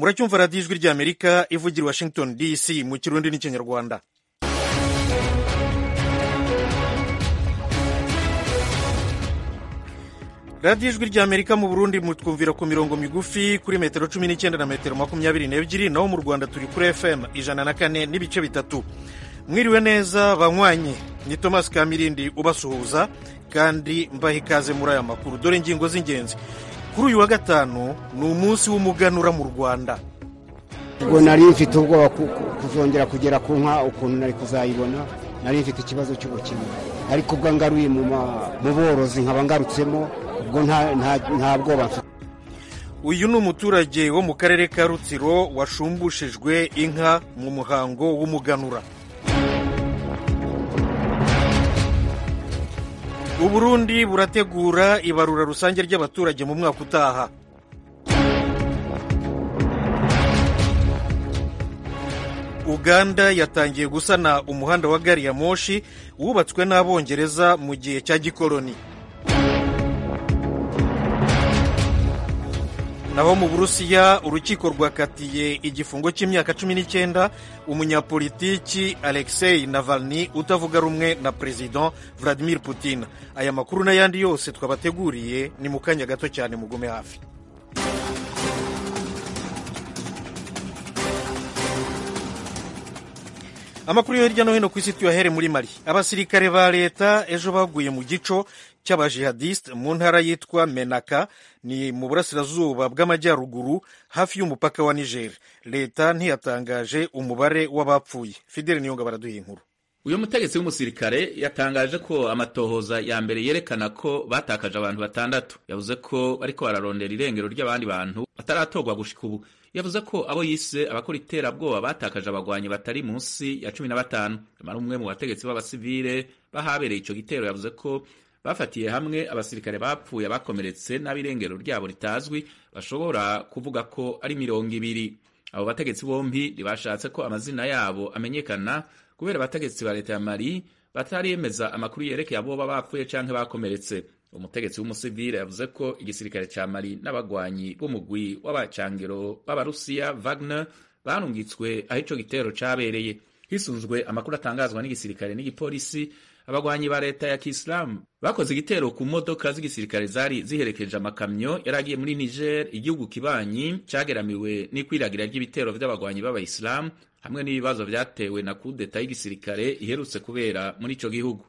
muracyumva radiyo ijwi ry'amerika ivugira washington dc mu kirundi n'ikinyarwanda radiyo ijwi ry'amerika mu burundi mutwumvira ku mirongo migufi kuri metero cumi n'icyenda na metero makumyabiri n'ebyiri naho mu rwanda turi kuri fm ijana na kane n'ibice bitatu mwiriwe neza banywanyi ni thomas kamirindi ubasuhuza kandi mbaha ikaze muri aya makuru dore ingingo z'ingenzi kuri uyu wa gatanu ni umunsi w'umuganura mu rwanda ubwo nari mfite ubwoba kuzongera kugera ku nka ukuntu nari kuzayibona nari mfite ikibazo cy'ubukene ariko ubwo ngaruye mu borozi nkaba ngarutsemo ubwo nta bwoba mfite uyu ni umuturage wo mu karere ka rutsiro washumbushijwe inka mu muhango w'umuganura uburundi burategura ibarura rusange ry'abaturage mu mwaka utaha uganda yatangiye gusana umuhanda wa gari ya moshi wubatswe n'abongereza mu gihe cya gikoloni naho mu burusiya urukiko rwakatiye igifungo cy'imyaka cumi n'icyenda umunyapolitiki alexei navalny utavuga rumwe na perezida vladimir putin aya makuru n'ayandi yose twabateguriye ni mu kanya gato cyane mugume hafi amakuru yo hirya no hino ku isi tuyahere muri mali abasirikare ba leta ejo baguye mu gico cy'abajihadiste mu ntara yitwa menaka ni mu burasirazuba bw'amajyaruguru hafi y'umupaka wa niger leta ntiyatangaje umubare w'abapfuye fideli niyonga baraduha inkuru uyu mutegetsi w'umusirikare yatangaje ko amatohoza ya mbere yerekana ko batakaje abantu batandatu yavuze ko bariko bararondera irengero ry'abandi bantu bataratorwa gushika ubu yavuze ko abo yise abakora iterabwoba batakaje abagwanyi batari munsi ya cumi na batanu nyamara umwe mu bategetsi b'abasivile bahabereye ico gitero yavuze ko bafatiye hamwe abasirikare bapfuye abakomeretse n'abirengero ryabo ritazwi bashobora kuvuga ko ari mirongo ibiri abo bategetsi bombi ntibashatse ko amazina yabo amenyekana kubera abategetsi ba leta ya mali batariyemeza amakuru yerekeye aboba bapfuye canke bakomeretse umutegetsi w'umusivile yavuze ko igisirikare ca mali n'abagwanyi b'umugwi w'abacangiro b'abarusiya wagner barungitswe aho ico gitero cabereye hisunzwe amakuru atangazwa n'igisirikare n'igipolisi abagwanyi ba leta ya kisilamu bakoze igitero ku modoka z'igisirikare zari ziherekeje amakamyo yari agiye muri niger igihugu kibanyi cageramiwe n'ikwiragira ry'ibitero vy'abagwanyi b'abayisilamu hamwe n'ibibazo vyatewe na kudeta y'igisirikare iherutse kubera muri ico gihugu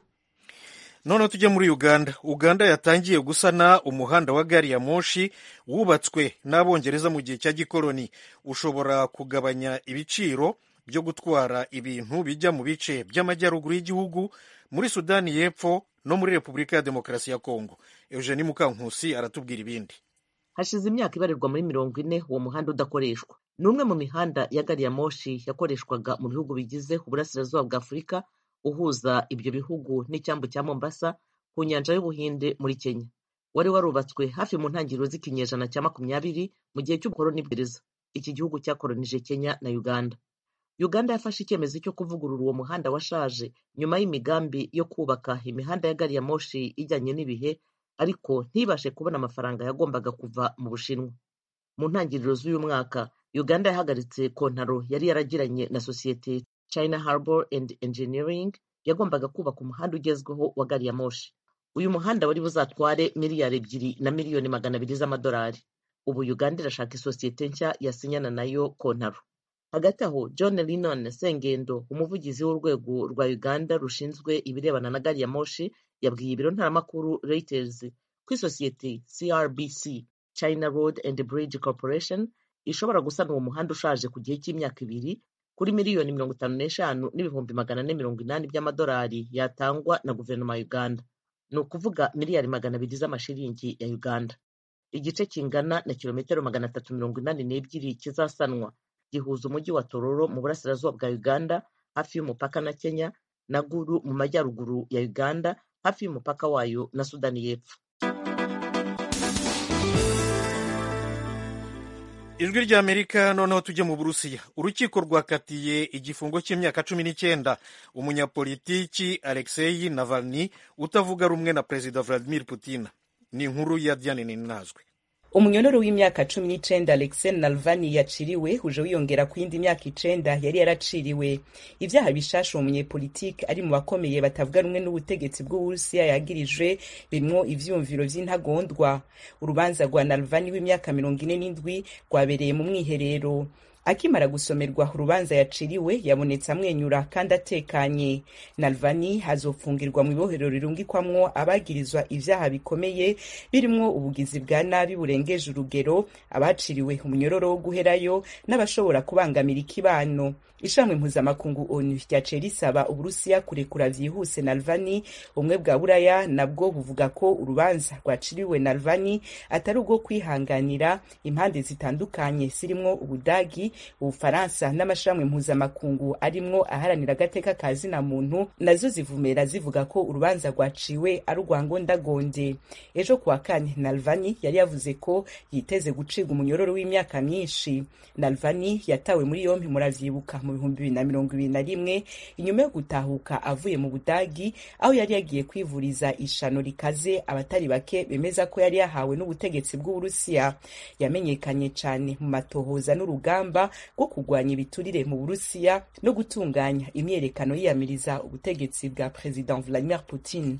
noneho tujye muri uganda uganda yatangiye gusana umuhanda wa gari ya moshi wubatswe n'abongereza mu gihe cya gikoloni ushobora kugabanya ibiciro byo gutwara ibintu bijya mu bice by'amajyaruguru y'igihugu muri sudani y'epfo no muri repubulika ya demokarasi ya kongo eugenie mukankusi aratubwira ibindi hashize imyaka ibarirwa muri mirongo ine uwo muhanda udakoreshwa ni umwe mu mihanda ya gari ya moshi yakoreshwaga mu bihugu bigize uburasirazuba bwa afurika uhuza ibyo bihugu n'icyambu cya mombasa ku nyanja y'ubuhinde muri kenya wari warubatswe hafi mu ntangiriro z'ikinyejana cya makumyabiri mu gihe cy'ubukoloni bw'gereza iki gihugu cyakolonije kenya na uganda uganda yafashe icyemezo cyo kuvugurura uwo muhanda washaje nyuma y'imigambi yo kubaka imihanda ya gari ya moshi ijyanye n'ibihe ariko ntibashe kubona amafaranga yagombaga kuva mu bushinwa mu ntangiriro z'uyu mwaka uganda yahagaritse kontaro yari yaragiranye na sosiyete china harbour and engineering yagombaga kubaka umuhanda ugezweho wa gari ya moshi uyu muhanda wari buzatware miliyari ebyiri na miliyoni magana abiri z'amadolari ubu uganda irashaka isosiyete nshya yasinyana nayo kontaro hagati aho john linon sengendo umuvugizi w'urwego rwa uganda rushinzwe ibirebana na gari ya moshi yabwiye ibiro ntaramakuru reuters ko isosiyete crbc china road and bridge corporation ishobora gusana uwo muhanda ushaje ku gihe cy'imyaka ibiri kuri miliyoni mirongo itanu n'eshanu n'ibihumbi magana ane mirongo inani by'amadolari yatangwa na guverinoma ya uganda ni ukuvuga miliyari magana abiri z'amashiringi ya uganda igice kingana na kilometero magana atatu mirongo inani n'ebyiri kizasanwa gihuza umujyi wa tororo mu burasirazuba bwa uganda hafi y'umupaka na kenya na guru mu majyaruguru ya uganda hafi y'umupaka wayo na sudani y'epfo ijwi ry'amerika noneho tujye mu burusiya urukiko rwakatiye igifungo cy'imyaka cumi n'icyenda umunyapolitiki alexei navalny utavuga rumwe na perezida vladimir putin ni inkuru ya diane ninazwe umunyororo w'imyaka cumi n'icenda alexei navalny yaciriwe uje wiyongera ku yindi myaka icenda yari yaraciriwe ivyaha bishasha uwo munyepolitike ari mu bakomeye batavuga rumwe n'ubutegetsi bw'uburusiya yagirijwe birimwo ivyumviro vy'intagondwa urubanza rwa navalny w'imyaka mirongo ine n'indwi rwabereye mu mwiherero akimara gusomerwa urubanza yaciriwe yabonetse amwenyura kandi atekanye nalvani hazofungirwa mu ibohero rirungikwamwo abagirizwa ivyaha bikomeye birimwo ubugizi bwa nabi burengeje urugero abaciriwe umunyororo wo guherayo n'abashobora kubangamira ikibano ishamwe mpuzamakungu onu ryaciye risaba uburusiya kurekura vyihuse nalvani ubumwe bwa buraya nabwo buvuga ko urubanza rwaciriwe nalvani atari ubwo kwihanganira impande zitandukanye zirimwo ubudagi ubufaransa n'amashirahamwe mpuzamakungu arimwo aharanira agateka ka zina muntu nazo zivumera zivuga ko urubanza rwaciwe ari urwa ngondagonde ejo kuwa kane nalvani yari yavuze ko yiteze gucibwa umunyororo w'imyaka myinshi nalvani yatawe muri yompi muravyibuka mu bihumbi bibiri na mirongo ibiri na rimwe inyuma yo gutahuka avuye mu budagi aho yari yagiye kwivuriza ishano rikaze abatari bake bemeza ko yari yahawe n'ubutegetsi bw'uburusiya yamenyekanye cane mu matohoza n'urugamba rwo kurwanya ibiturire mu burusiya no gutunganya imyerekano yiyamiriza ubutegetsi bwa perezida vladimir putin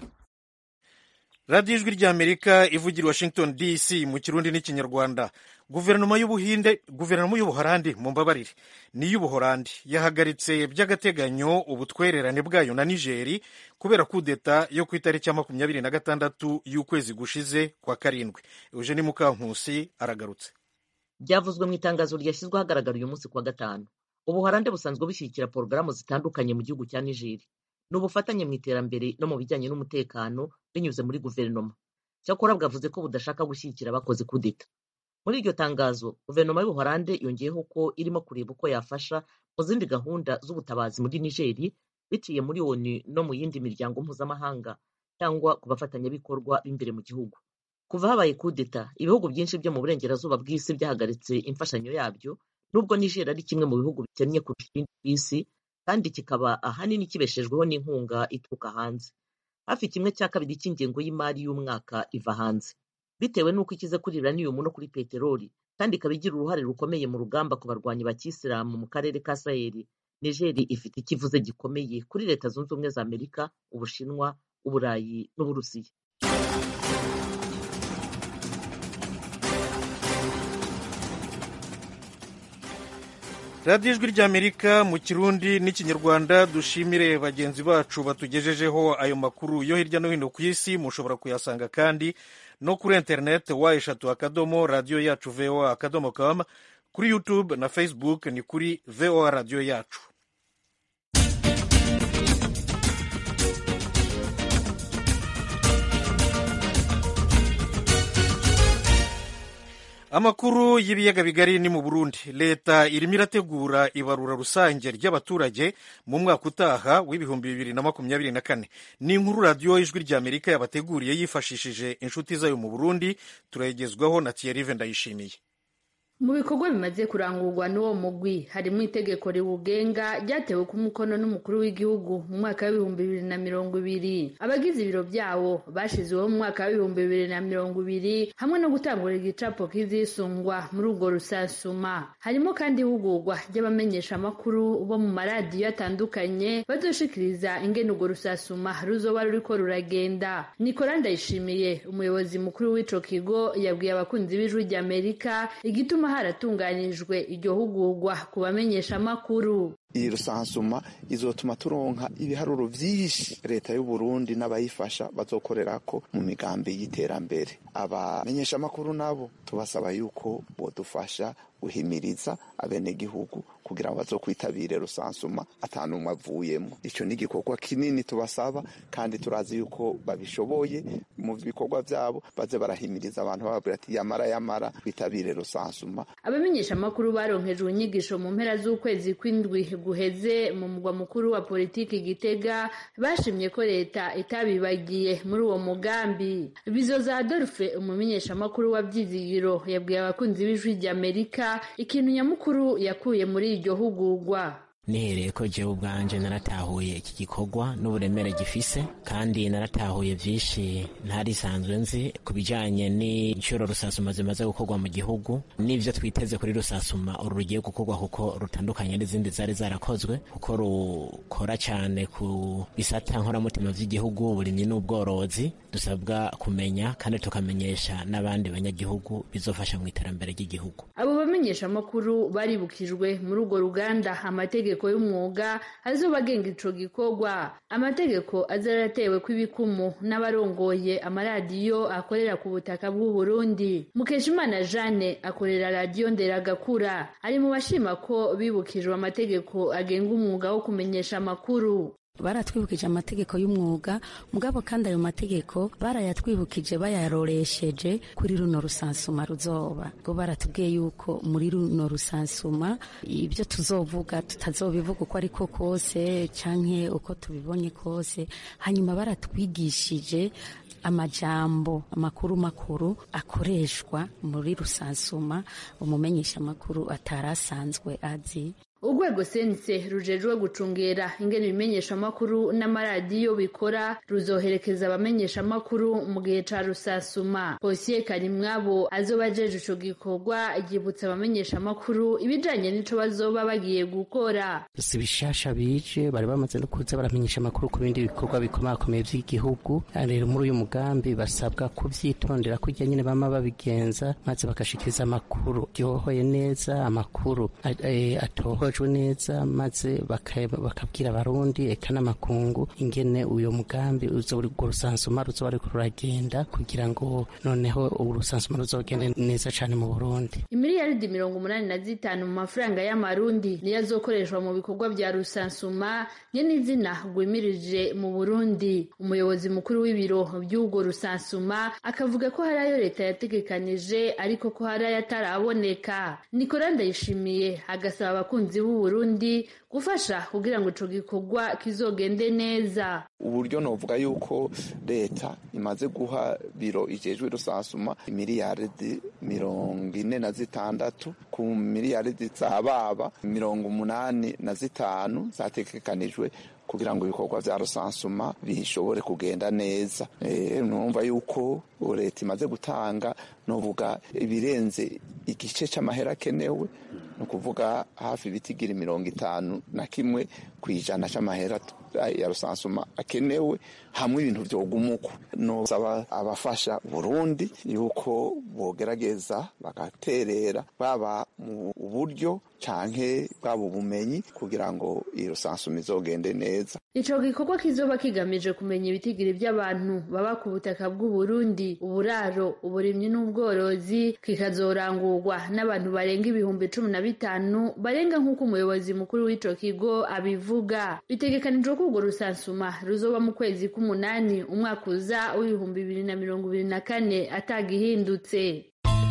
radiyo ijwi ry'amerika ivugira washington dc mu kirundi n'ikinyarwanda guverinoma y'ubuhinde guverinoma y'ubuholandi mu mbabarire n'iy'ubuholandi yahagaritse by'agateganyo ubutwererane bwayo na nigeri kubera kudeta yo ku itariki ya makumyabiri na gatandatu y'ukwezi gushize kwa karindwi eugeni mukankusi aragarutse byavuzwe mu itangazo ryashyizwe ahagaragara uyu munsi kuwa gatanu ubuholande busanzwe bushyigikira porogaramu zitandukanye mu gihugu cya nigeri ni ubufatanye mu iterambere no mu bijyanye n'umutekano binyuze muri guverinoma cyakora bwavuze ko budashaka gushyigikira abakoze kudeta muri iryo tangazo guverinoma y'ubuholande yongeyeho ko irimo kureba uko yafasha mu zindi gahunda z'ubutabazi muri nigeri biciye muri onu no mu yindi miryango mpuzamahanga cyangwa ku bafatanyabikorwa b'imbere mu gihugu kuva habaye kudeta ibihugu byinshi byo mu burengerazuba bw'isi byahagaritse imfashanyo yabyo nubwo nigeri ari kimwe mu bihugu bikennye kurusha ibindi ku isi kandi kikaba ahanini kibeshejweho n'inkunga ituruka hanze hafi kimwe cya kabiri cy'ingengo y'imari y'umwaka iva hanze bitewe n'uko ikize kuri uranium no kuri peteroli kandi ikaba igira uruhare rukomeye mu rugamba ku barwanyi ba kisilamu mu karere ka saheli nigeri ifite ikivuze gikomeye kuri leta zunze ubumwe za amerika ubushinwa uburayi n'uburusiya radiyo ijwi ry'amerika mu kirundi n'ikinyarwanda dushimire bagenzi bacu batugejejeho ayo makuru yo hirya no hino ku isi mushobora kuyasanga kandi no kuri interineti wa eshatu akadomo radiyo yacu voa akadomo com kuri youtube na facebook ni kuri voa radiyo yacu amakuru y'ibiyaga bigari ni mu burundi leta irimo irategura ibarura rusange ry'abaturage mu mwaka utaha w'ibihumbi bibiri na makumyabiri na kane ni inkuru radiyo ijwi ry'amerika yabateguriye yifashishije inshuti zayo mu burundi turayigezwaho na tiyerive ndayishimiye mu bikorwa bimaze kurangurwa n'uwo mugwi harimo itegeko riwugenga ryatewe ku mukono n'umukuru w'igihugu mu mwaka w'ibihumbi bibiri na mirongo ibiri abagize ibiro byawo bashizeho mu mwaka w'ibihumbi bibiri na mirongo ibiri hamwe no gutangura igicapo kizisungwa muri urwo rusansuma harimo kandi ihugurwa ry'abamenyesha amakuru bo mu maradiyo atandukanye bazoshikiriza ingene urwo rusasuma ruzoba ruriko ruragenda nikora ndayishimiye umuyobozi mukuru w'ico kigo yabwiye abakunzi b'ijwi ry'amerika igituma haratunganijwe iryo hugurwa ku bamenyesha amakuru iyi rusansuma izotuma turonka ibiharuro vyinshi leta y'u Burundi n'abayifasha bazokorerako mu migambi y'iterambere abamenyesha amakuru nabo tubasaba yuko bodufasha guhimiriza abenegihugu kugira ngo bazokwitabire rusansuma atanumwe avuyemo ico ni igikorwa kinini tubasaba kandi turazi yuko babishoboye mu bikorwa vyabo baze barahimiriza abantu bababwira ati yamara yamara bitabire rusansuma abamenyesha amakuru baronkejwe inyigisho mu mpera z'ukwezi kw'indwi guheze mu mugwa mukuru wa politiki gitega bashimye ko leta itabibagiye muri uwo mugambi bizoza adolphe umumenyesha amakuru wa byizigiro yabwiye abakunzi b'ijwi ry'amerika ikintu nyamukuru yakuye muri iryo hugurwa nihereye ko jewe ubwanje naratahuye iki gikorwa n'uburemere gifise kandi naratahuye vyinshi ntarisanzwe nzi ku bijanye n'inshuro rusasuma zimaze gukorwa mu gihugu n'ivyo twiteze kuri rusasuma uru rugiye gukorwa kuko rutandukanye n'izindi zari zarakozwe kuko rukora cane ku bisata nkoramutima vy'igihugu uburimyi n'ubworozi dusabwa kumenya kandi tukamenyesha n'abandi banyagihugu bizofasha mu iterambere ry'igihugu abo bamenyesha amakuru baribukijwe muri urwo ruganda amategeko y'umwuga azoba agenga ico gikorwa amategeko azaratewe kw'ibikumu n'abarongoye amaradiyo akorera ku butaka bw'u Burundi Mukeshimana Jeanne akorera radiyo Nderagakura ari mu bashima ko bibukijwe amategeko agenga umwuga wo kumenyesha amakuru baratwibukije amategeko y'umwuga mugabo kandi ayo mategeko barayatwibukije bayaroresheje kuri runo rusansuma ruzoba ngo baratubwiye yuko muri runo rusansuma ibyo tuzovuga tutazobivuga uko ariko kose canke uko tubibonye kose hanyuma baratwigishije amajambo amakuru makuru akoreshwa muri rusansuma umumenyesha amakuru atarasanzwe azi urwego sense rujejwe gucungera ingene ibimenyeshamakuru n'amaradiyo bikora ruzoherekeza abamenyeshamakuru mu gihe ca rusasuma posiye karimwabo azoba ajeje ico gikorwa yibutsa abamenyeshamakuru ibijanye n'ico bazoba bagiye gukora si bishasha bije bari bamaze no kuza baramenyesha amakuru ku bindi bikorwa bikomakomeye vy'igihugu rero muri uyu mugambi basabwa kuvyitondera kurya nyene bama babigenza maze bagashikiriza amakuru ryohoye neza amakuru atohoje neza maze bakabwira abarundi eka n'amakungu ingene uyo mugambi urwo rusansuma ruzoba ruriko ruragenda kugira ngo noneho urusansuma ruzogende neza cane mu burundi imiliyaridi mirongo umunani na zitanu mu mafaranga y'amarundi niyo azokoreshwa mu bikorwa vya rusansuma nyene izina rwimirije mu burundi umuyobozi mukuru w'ibiro vy'urwo rusansuma akavuga ko hari ayo leta yategekanije ariko ko hari ayo ataraboneka nikora ndayishimiye agasaba abakunzi b'u Burundi gufasha kugira ngo ico gikorwa kizogende neza uburyo novuga yuko leta imaze guha biro ijejwe rusansuma imiliyaridi mirongo ine na zitandatu ku miliyaridi za baba mirongo umunani na zitanu zategekanijwe kugira ngo ibikorwa vya rusansuma bishobore kugenda neza e, numva yuko leta imaze gutanga novuga ibirenze igice c'amahera akenewe ni ukuvuga hafi ibitigira mirongo itanu na kimwe ku ijana c'amahera ya rusansuma akenewe hamwe ibintu vyogumuko nosaba abafasha Burundi yuko bogerageza bagaterera baba mu buryo canke bwaba ubumenyi kugira ngo iyi rusansuma izogende neza ico gikorwa kizoba kigamije kumenya ibitigiri vy'abantu baba ku butaka bw'u Burundi uburaro uburimyi n'ubworozi kikazorangurwa n'abantu barenga ibihumbi cumi na bitanu barenga nk'uko umuyobozi mukuru w'ico kigo abivuga bitegekanijwe ko urwo rusansuma ruzoba mu kwezi k'umunani umwaka uza w'ibihumbi bibiri na mirongo ibiri na kane atagihindutse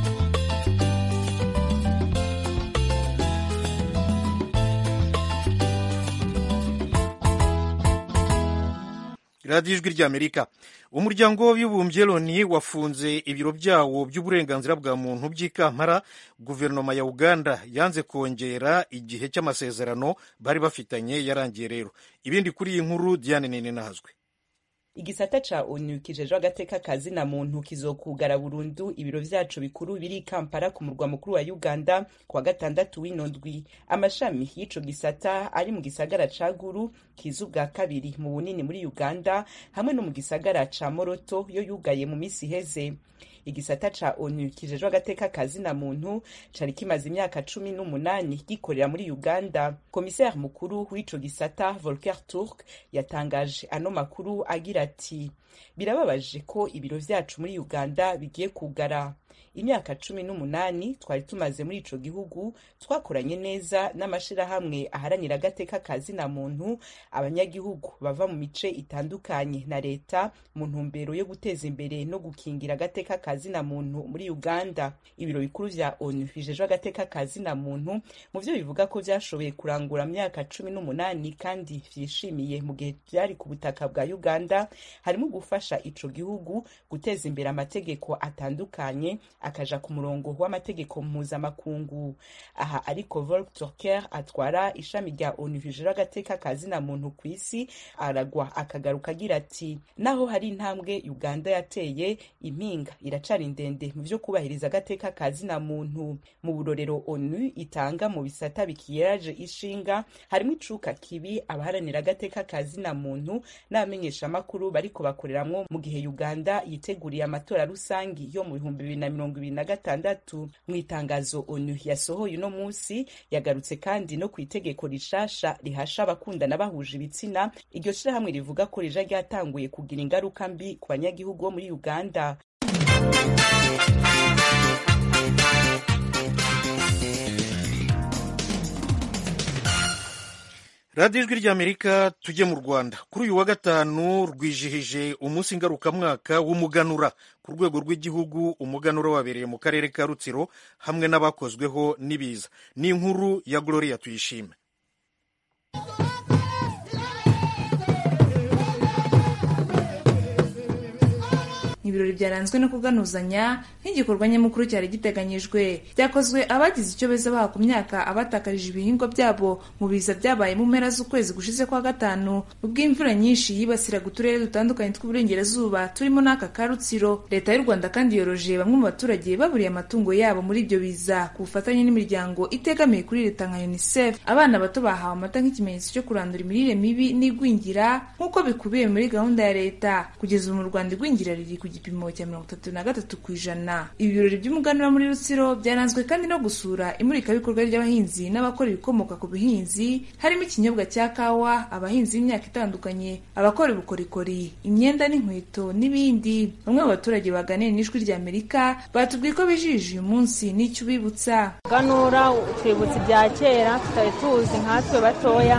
radiyo ijwi ry'amerika umuryango w'abibumbye loni wafunze ibiro byawo by'uburenganzira bwa muntu by'i kampala guverinoma ya uganda yanze kongera igihe cy'amasezerano bari bafitanye yarangiye rero ibindi kuri iyi nkuru diane nini nahazwe igisata ca onu kijejwe agateka kazina muntu kizokugara burundu ibiro vyacu bikuru biri kampala ku murwa mukuru wa uganda kuwa gatandatu w'ino ndwi amashami y'ico gisata ari mu gisagara ca guru kiza ubwa kabiri mu bunini muri uganda hamwe no mu gisagara ca moroto yo yugaye mu misi iheze igisata ca onu kijejwe agateka kazina muntu cari kimaze imyaka cumi n'umunani gikorera muri uganda komiseri mukuru w'ico gisata volker turk yatangaje ano makuru agira ati birababaje ko ibiro vyacu muri uganda bigiye kugara imyaka cumi n'umunani twari tumaze muri ico gihugu twakoranye neza n'amashirahamwe aharanira agateka kazina muntu abanyagihugu bava mu mice itandukanye na leta mu ntumbero yo guteza imbere no gukingira agateka kazina muntu muri uganda ibiro bikuru vya onu bijejwe agateka kazina muntu mu vyo bivuga ko vyashoboye kurangura myaka cumi n'umunani kandi vyishimiye mu gihe vyari ku butaka bwa uganda harimo gufasha ico gihugu guteza imbere amategeko atandukanye akaja ku murongo w'amategeko mpuzamakungu aha ariko volk turker atwara ishami rya onu hejuru agateka kazina muntu ku isi aragwa akagaruka agira ati naho hari intambwe uganda yateye impinga iracari ndende mu vyo kubahiriza agateka kazina muntu mu burorero onu itanga mu bisata bikiyeraje ishinga harimo icuka kibi abaharanira agateka kazina muntu n'abamenyeshamakuru bariko bakoreramwo mu gihe uganda yiteguriye amatora rusangi yo mu bihumbi bibiri na mirongo ibiri na gatandatu mu itangazo onu yasohoye uno munsi yagarutse kandi no ku itegeko rishasha rihasha abakundana bahuje ibitsina iryo shirahamwe rivuga ko rija ryatanguye kugira ingaruka mbi ku banyagihugu bo muri uganda radiyo ijwi ry'amerika tujye mu rwanda kuri uyu wa gatanu rwijihije umunsi ngarukamwaka w'umuganura ku rwego rw'igihugu umuganura wabereye mu karere ka rutsiro hamwe n'abakozweho n'ibiza ni inkuru ya gloria tuyishime ibirori byaranzwe no kuganuzanya nk'igikorwa nyamukuru cyari giteganyijwe byakozwe abagize icyo beza baha ku myaka abatakarije ibihingwa byabo mu biza byabaye mu mpera z'ukwezi gushize kwa gatanu ubwo imvura nyinshi yibasiraga uturere dutandukanye tw'uburengerazuba turimo n'aka ka rutsiro leta y'u rwanda kandi yoroje bamwe mu baturage baburiye amatungo yabo muri ibyo biza ku bufatanye n'imiryango itegamiye kuri leta nka unicef abana bato bahawe amata nk'ikimenyetso cyo kurandura imirire mibi n'igwingira nk'uko bikubiye muri gahunda ya leta kugeza ubu mu rwanda igwingira riri ku gipimo cya mirongo itatu na gatatu ku ijana ibirori by'umuganura muri rutsiro byaranzwe kandi no gusura imurikabikorwa ry'abahinzi n'abakora ibikomoka ku buhinzi harimo ikinyobwa cya kawa abahinzi b'imyaka itandukanye abakora ubukorikori imyenda n'inkweto n'ibindi bamwe mu baturage baganiriye n'ijwi rya amerika batubwiye ko bijije uyu munsi n'icyo ubibutsa ganura twibutsa ibya kera tutari tuzi nkatwe batoya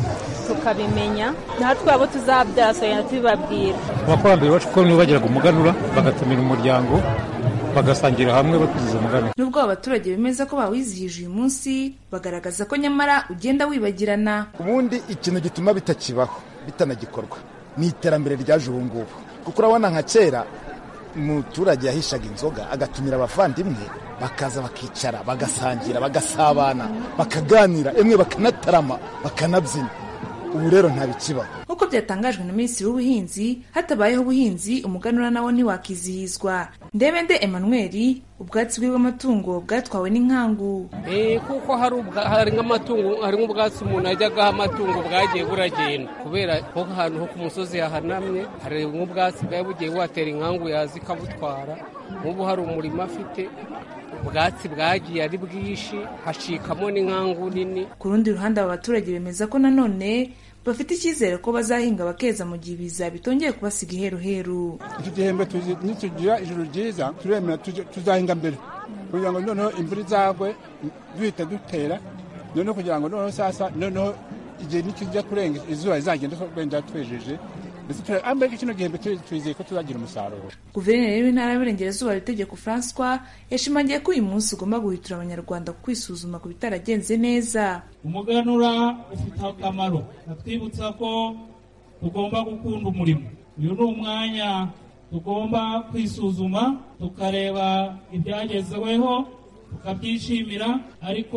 tukabimenya natwe abo tuzabyara tugenda tubibabwira abakurambere bacu ko nibo bagiraga umuganura bagatumira umuryango bagasangira hamwe bakiziza umuganura nubwo aba baturage bemeza ko bawizihije uyu munsi bagaragaza ko nyamara ugenda wibagirana ubundi ikintu gituma bitakibaho bitanagikorwa ni iterambere ryaje ubu ngubu kuko urabona nka kera umuturage yahishaga inzoga agatumira abavandimwe bakaza bakicara bagasangira bagasabana bakaganira emwe bakanatarama bakanabyina ubu rero ntabikibaho nk'uko byatangajwe na minisitiri w'ubuhinzi hatabayeho ubuhinzi umuganura nawo ntiwakizihizwa ndebende emmanuel ubwatsi bw'amatungo bwatwawe n'inkangu kuko hari nk'amatungo hari nk'ubwatsi umuntu ajyagaho amatungo bwagiye buragenda kubera nko ahantu ho ku musozi hahanamye hari nk'ubwatsi bwari bugiye buhatera inkangu yaza ikabutwara nk'ubu hari umurima afite ubwatsi bwagiye ari bwinshi hacikamo n'inkangu nini ku rundi ruhande aba baturage bemeza ko nanone bafite icyizere ko bazahinga bakeza mu gihe ibiza bitongeye kubasiga iheruheru iki gihembwe nitugira ijuru ryiza turemera tuzahinga mbere kugira ngo noneho imvura izagwe duhita dutera noneho kugira ngo noneho sasa noneho igihe nikijya kurenga izuba rizagenda wenda twejeje mbega kino gihembwe twizeye ko tuzagira umusaruro guverineri w'intara y'uburengerazuba itegeko francois yashimangiye ko uyu munsi ugomba guhitura abanyarwanda kwisuzuma ku bitaragenze neza umuganura ufite akamaro atwibutsa ko tugomba gukunda umurimo uyu ni umwanya tugomba kwisuzuma tukareba ibyagezweho tukabyishimira ariko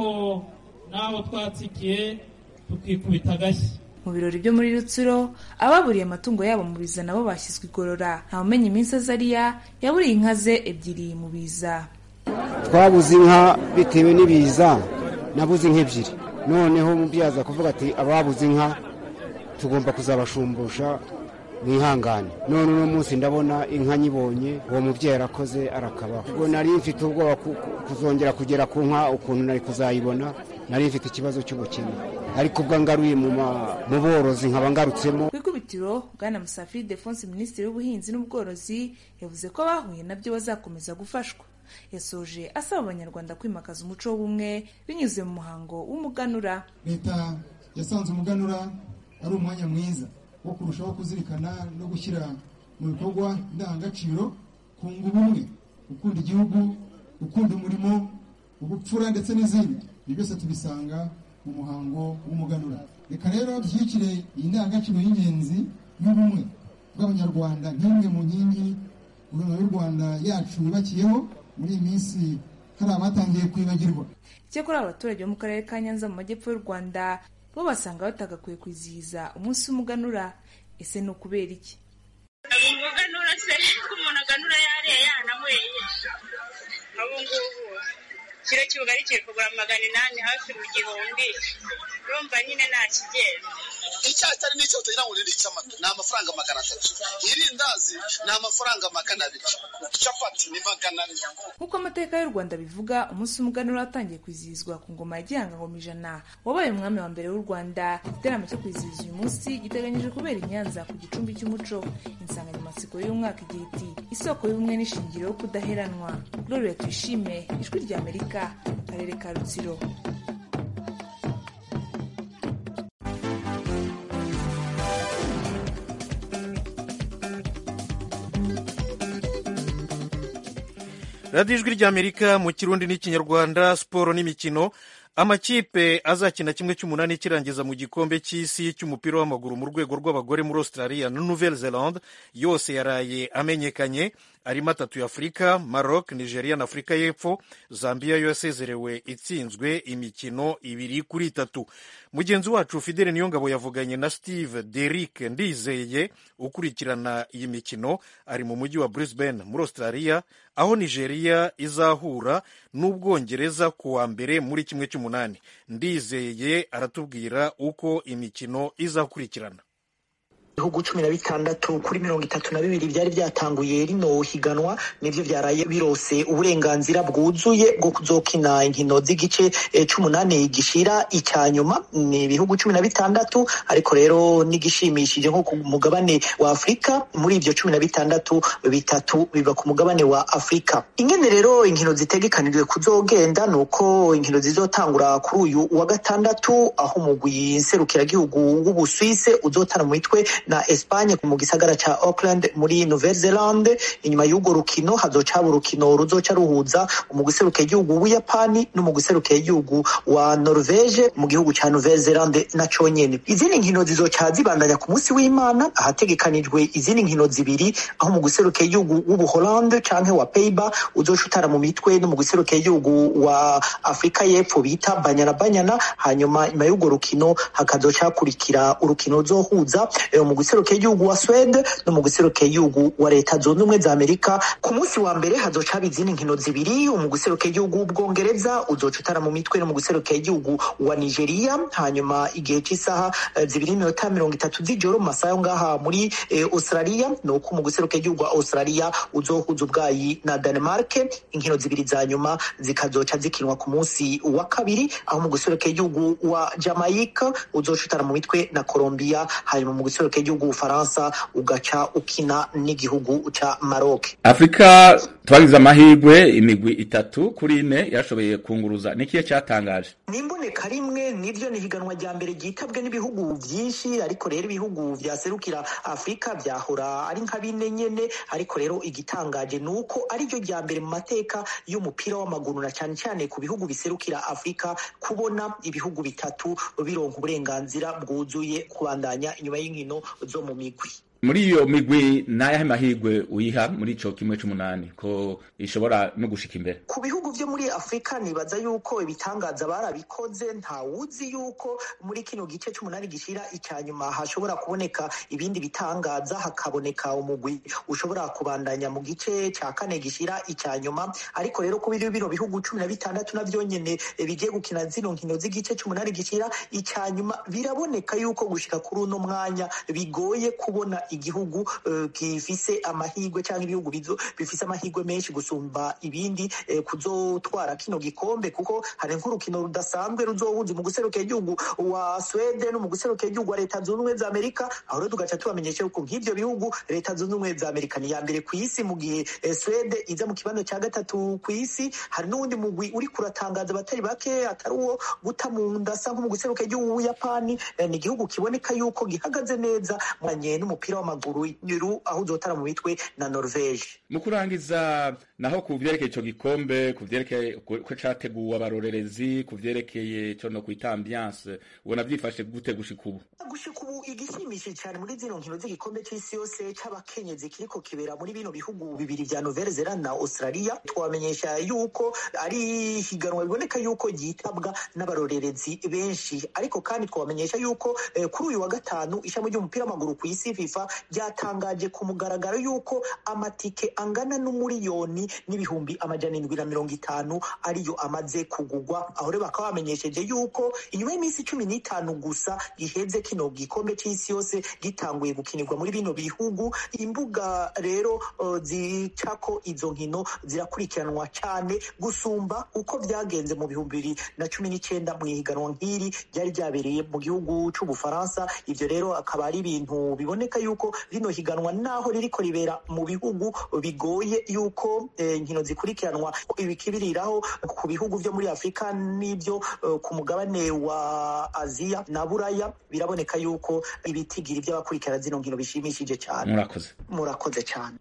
n'aho twatsikiye tukikubita agashyi mu birori byo muri rutsiro ababuriye amatungo yabo mu biza nabo bashyizwe igorora ntawumenya iminsi azariya yaburiye inka ze ebyiri mu biza twabuze inka bitewe n'ibiza nabuze inka ebyiri noneho mubyaza kuvuga ati ababuze inka tugomba kuzabashumbusha mwihangane none uno munsi ndabona inka nyibonye uwo mubyeyi arakoze arakabaho ubwo nari mfite ubwoba kuzongera kugera ku nka ukuntu nari kuzayibona nari mfite ikibazo cy'ubukene ariko ubwo ngaruye mu borozi nkaba ngarutsemo ku ikubitiro bwana musafiri defonse minisitiri w'ubuhinzi n'ubworozi yavuze ko abahuye nabyo bazakomeza gufashwa yasoje asaba abanyarwanda kwimakaza umuco w'ubumwe binyuze mu muhango w'umuganura leta yasanze umuganura ari umwanya mwiza wo kurushaho kuzirikana no gushyira mu bikorwa indangagaciro kunga ubumwe gukunda igihugu gukunda umurimo ubupfura ndetse n'izindi ibi byose tubisanga mu muhango w'umuganura reka rero dushyigikire iyi ndangagaciro y'ingenzi y'ubumwe bw'abanyarwanda nk'imwe mu nkingi guverinoma y'u rwanda yacu yubakiyeho muri iyi minsi hari abatangiye kwibagirwa icyakora abaturage bo mu karere ka nyanza mu majyepfo y'u rwanda bo basanga batagakwiye kwizihiza umunsi w'umuganura ese ni ukubera iki umuganura se ko umuntu aganura yariye yananyweye abo ngubu kiro cy'ubugari kiri kugura magana inani hafi mu gihumbi urumva nyine nta kigenda icyayi cyari n'icyo utagira ngo ni icy'amata ni amafaranga magana atatu irindazi ni amafaranga magana abiri capati ni magana ane nk'uko amateka y'u rwanda bivuga umunsi w'umuganura watangiye kwizihizwa ku ngoma ya gihanga ngoma ijana wabaye umwami wa mbere w'u rwanda igiteramo cyo kwizihiza uyu munsi giteganyijwe kubera i nyanza ku gicumbi cy'umuco insanganyamatsiko y'umwaka igira iti isoko y'ubumwe n'ishingiro yo kudaheranwa gloria tuyishime ijwi rya amerika akarere ka rutsiro radiyo ijwi ry'amerika mu kirundi n'ikinyarwanda siporo n'imikino amakipe azakina kimwe cy'umunani kirangiza mu gikombe cy'isi cy'umupira w'amaguru mu rwego rw'abagore muri australia na nouvelle zelande yose yaraye amenyekanye arimo atatu ya afurika maroc nigeria na afurika y'epfo zambia yo yasezerewe itsinzwe imikino ibiri kuri itatu mugenzi wacu fidele niyongabo yavuganye na steve derick ndizeye ukurikirana iyi mikino ari mu mujyi wa brisbane muri australia aho nigeria izahura n'ubwongereza ku wa mbere muri kimwe cy'umunani ndizeye aratubwira uko imikino izakurikirana ibihugu cumi na bitandatu kuri mirongo itatu na bibiri byari byatanguye rino higanwa nivyo vyaraye birose uburenganzira bwuzuye bwo kuzokina inkino z'igice c'umunani gishira icya nyuma ni ibihugu cumi na bitandatu ariko rero n'igishimishije nko ku mugabane wa afurika muri ivyo cumi na bitandatu bitatu biba ku mugabane wa afurika ingene rero inkino zitegekanijwe kuzogenda ni uko inkino zizotangura kuri uyu wa gatandatu aho umugwi nserukiragihugu w'ubuswise uzotana mu mitwe na Espagne mu gisagara ca Auckland muri Nouvelle Zelande inyuma y'urwo rukino hazoca haba urukino ruzoca ruhuza umugwi userukiye igihugu w'Ubuyapani n'umugwi userukiye igihugu wa Norvege mu gihugu ca Nouvelle Zelande na conyene izindi nkino zizoca zibandanya ku munsi w'Imana ahategekanijwe izindi nkino zibiri aho umugwi userukiye igihugu w'Ubuholande canke wa Peiba uzoca utara mu mitwe n'umugwi userukiye igihugu wa Afrika y'Epfo bita Banyana Banyana hanyuma nyuma y'urwo rukino hakazoca hakurikira urukino ruzohuza mu guserukira igihugu wa Swede no mu guserukira igihugu wa leta zunze ubumwe za Amerika ku munsi wa mbere hazoca haba izindi nkino zibiri mu guserukira igihugu w'ubwongereza uzoca utara mu mitwe no mu guserukira igihugu wa Nigeria hanyuma igihe cy'isaha zibiri n'iminota mirongo itatu z'ijoro mu masaha yo ngaha muri eh, Australia ni uko mu guserukira igihugu wa Australia uzohuza ubwayi na Denmark inkino zibiri za nyuma zikazoca zikinwa ku munsi wa kabiri aho mu guserukira igihugu wa Jamaica uzoca utara mu mitwe na Colombia hanyuma mu guserukira igihugu Ufaransa ugaca ukina n'igihugu ca Maroc. Afrika twagize amahirwe imigwi itatu kuri ine yashoboye kunguruza nikiye cyatangaje nimboneka rimwe nivyo ni higanwa rya mbere ryitabwe n'ibihugu vyinshi ariko rero ibihugu vyaserukira Afrika vyahora ari nka bine nyene ariko rero igitangaje nuko ari ryo rya mbere mu mateka y'umupira w'amaguru na cyane cyane ku bihugu biserukira Afrika kubona ibihugu bitatu bironka uburenganzira bwuzuye kubandanya inyuma y'inkino zo mu migwi muri iyo migwi nayahe mahirwe uyiha muri ico kimwe c'umunani ko ishobora no gushika imbere ku bihugu vyo muri afurika nibaza yuko ibitangaza barabikoze ntawuzi yuko muri kino gice c'umunani gishira icya nyuma hashobora kuboneka ibindi bitangaza hakaboneka umugwi ushobora kubandanya mu gice ca kane gishira icya nyuma ariko rero ku biri bino bihugu cumi na bitandatu navyo nyene bigiye gukina zino nkino z'igice c'umunani gishira icya nyuma biraboneka yuko gushika kuri uno mwanya bigoye kubona igihugu uh, gifise amahirwe cyangwa ibihugu bifise amahirwe menshi gusumba ibindi eh, kuzotwara kino gikombe kuko hari nk'urukino rudasanzwe ruzohuza mu guserukira igihugu wa Sweden no mu guserukira igihugu wa leta zunze ubumwe za Amerika aho rero tugaca tubamenyesha yuko nk'ivyo bihugu leta zunze ubumwe za Amerika ni ya mbere ku isi mu gihe eh, Sweden iza mu kibanza cya gatatu ku isi hari n'uwundi mugwi uri kuratangaza abatari bake atari uwo guta mu nda asa nko mu guserukira igihugu w'Uyapani eh, ni igihugu kiboneka yuko gihagaze neza mwanye n'umupira w'amaguru aho uzotara mu mitwe na norvege mu kurangiza naho ku vyerekeye ico gikombe ku vyerekeye ko categuwe abarorerezi ku vyerekeye co no kwita ambiance ubona vyifashe gute gushika ubu gushika ubu igishimishije cyane muri zino nkino z'igikombe c'isi yose c'abakenyezi kiriko kibera muri bino bihugu bibiri vya nouvelle zelande na australia twamenyesha yuko ari higanwa biboneka yuko ryitabwa n'abarorerezi benshi ariko kandi twabamenyesha yuko eh, kuri uyu wa gatanu ishami ry'umupira w'amaguru ku isi fifa ryatangaje ku mugaragaro yuko amatike angana n'umuriyoni n'ibihumbi amajana indwi na mirongo itanu ariyo amaze kugugwa aho rero bakaba bamenyesheje yuko inyuma y'iminsi cumi n'itanu gusa giheze kino gikombe c'isi yose gitanguye gukinirwa muri bino bihugu imbuga rero uh, zicako izo nkino zirakurikiranwa cyane gusumba uko vyagenze mu bihumbi bibiri na cumi n'icenda mu ihiganwa nk'iri ryari ryabereye mu gihugu c'ubufaransa ivyo rero akaba ari ibintu biboneka yuko rino higanwa naho ririko ribera mu bihugu bigoye yuko inkino eh, zikurikiranwa ibikibiriraho ku bihugu vyo muri afurika n'ivyo uh, ku mugabane wa aziya na buraya biraboneka yuko ibitigiri vy'abakurikirana zino nkino bishimishije cyane murakoze murakoze cyane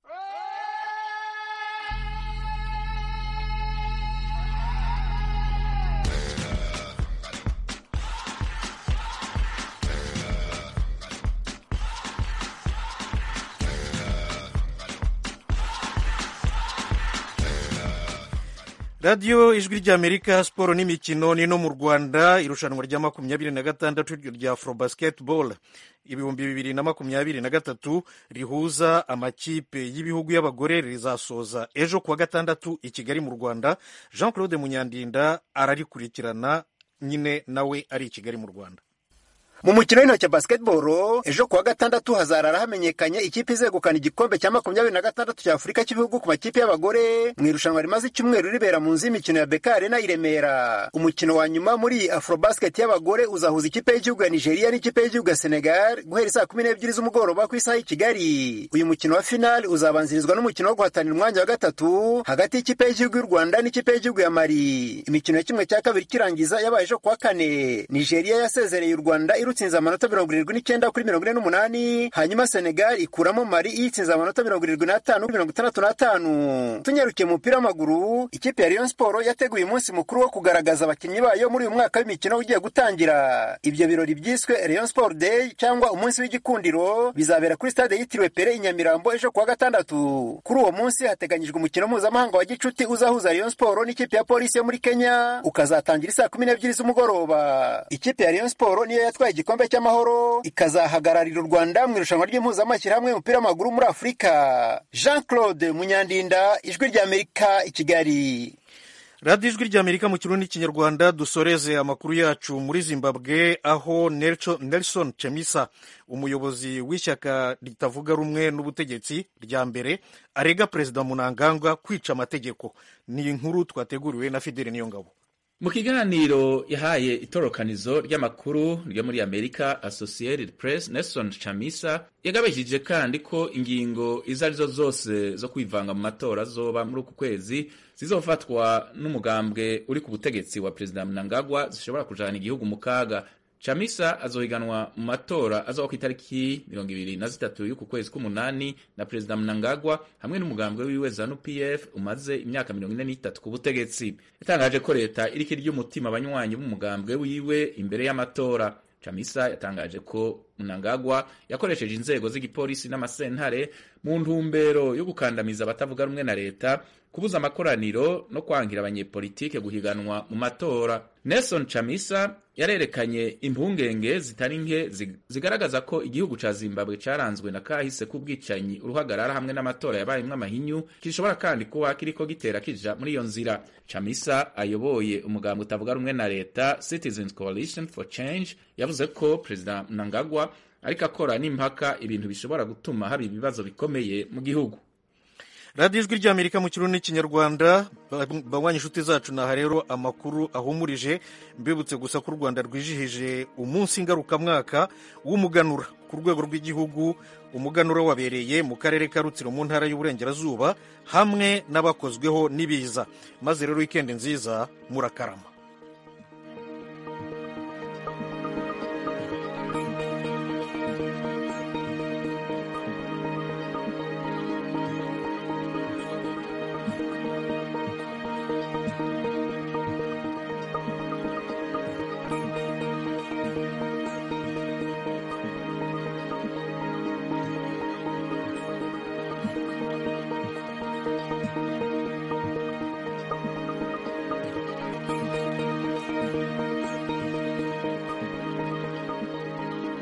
radiyo ijwi ry'amerika siporo n'imikino ni no mu rwanda irushanwa rya makumyabiri na gatandatu rya afro basketball ibihumbi bibiri na makumyabiri na gatatu rihuza amakipe y'ibihugu y'abagore rizasoza ejo kuwa gatandatu i kigali mu rwanda jean claude munyandinda ararikurikirana nyine nawe ari i kigali mu rwanda mu mukino w'intoki wa basketball ejo kuwa gatandatu hazarara hamenyekanye ikipe izegukana igikombe cya makumyabiri na gatandatu cya afurika cy'ibihugu ku makipe y'abagore mu irushanwa rimaze icyumweru ribera mu nzu y'imikino ya beka arena i remera umukino wa nyuma muri iyi afrobasket y'abagore uzahuza ikipe y'igihugu ya nigeria n'ikipe y'igihugu ya senegal guhera saa kumi n'ebyiri z'umugoroba ku isaha y'i kigali uyu mukino wa finali uzabanzirizwa n'umukino wo guhatanira umwanya wa gatatu hagati y'ikipe y'igihugu y'u rwanda n'ikipe y'igihugu ya mali imikino ya kimwe cya kabiri kirangiza yabaye ejo kuwa kane nigeria yasezereye u rwanda irutsinze amanota mirongo irindwi n'icyenda kuri mirongo ine n'umunani hanyuma senegal ikuramo mari iyitsinze amanota mirongo irindwi n'atanu kuri mirongo itandatu n'atanu tunyarukiye mu mupira w'amaguru ikipe ya rayon sport yateguye umunsi mukuru wo kugaragaza abakinnyi bayo muri uyu mwaka w'imikino ugiye gutangira ibyo birori byiswe rayon sport day cyangwa umunsi w'igikundiro bizabera kuri stade yitiriwe pere i nyamirambo ejo kuwa gatandatu kuri uwo munsi hateganyijwe umukino mpuzamahanga wa gicuti uzahuza rayon sport n'ikipe ya polisi yo muri kenya ukazatangira isaa kumi n'ebyiri z'umugoroba ikipe ya rayon sport niyo yatwaye igikombe cy'amahoro ikazahagararira u rwanda mu irushanwa ry'impuzamashyirahamwe y'umupira w'amaguru muri afurika jean claude munyandinda ijwi ry'amerika i kigali radiyo ijwi ry'amerika mu kirundi n'ikinyarwanda dusoreze amakuru yacu muri zimbabwe aho nelson chemisa umuyobozi w'ishyaka ritavuga rumwe n'ubutegetsi rya mbere arega perezida munangagwa kwica amategeko ni inkuru twateguriwe na fideli niyongabo mu kiganiro yahaye itorokanizo ry'amakuru ryo muri amerika associated press nelson chamisa yagabishije kandi ko ingingo izo arizo zose zo kwivanga mu matora zoba muri uku kwezi zizofatwa n'umugambwe uri ku butegetsi wa perezida mnangagwa zishobora kujana igihugu mu kaga chamisa azohiganwa mu matora azoba ku itariki mirongo ibiri na zitatu y'uku kwezi k'umunani na perezida mnangagwa hamwe n'umugambwe wiwe zanu pf umaze imyaka mirongo ine n'itatu ku butegetsi yatangaje ko leta iriko irya umutima abanywanyi b'umugambwe wiwe imbere y'amatora chamisa yatangaje ko mnangagwa yakoresheje inzego z'igipolisi n'amasentare mu ntumbero yo gukandamiza abatavuga rumwe na leta kubuza amakoraniro no kwangira abanyepolitike guhiganwa mu matora nelson chamisa yarerekanye impungenge zitari nke zigaragaza ko igihugu ca zimbabwe caranzwe na kahise k'ubwicanyi uruhagarara hamwe n'amatora yabayemwo amahinyu gishobora kandi kuba kiriko gitera kija muri iyo nzira chamisa ayoboye umugambi utavuga rumwe na leta citizens coalition for change yavuze ko perezida mnangagwa ariko akora n'impaka ibintu bishobora gutuma haba ibibazo bikomeye mu gihugu radiyo ijwi ry'amerika mu kirundi n'ikinyarwanda banywa inshuti zacu naha rero amakuru ahumurije mbibutse gusa ko u rwanda rwijihije umunsi ngarukamwaka w'umuganura ku rwego rw'igihugu umuganura wabereye mu karere ka rutsiro mu ntara y'uburengerazuba hamwe n'abakozweho n'ibiza maze rero wikendi nziza murakarama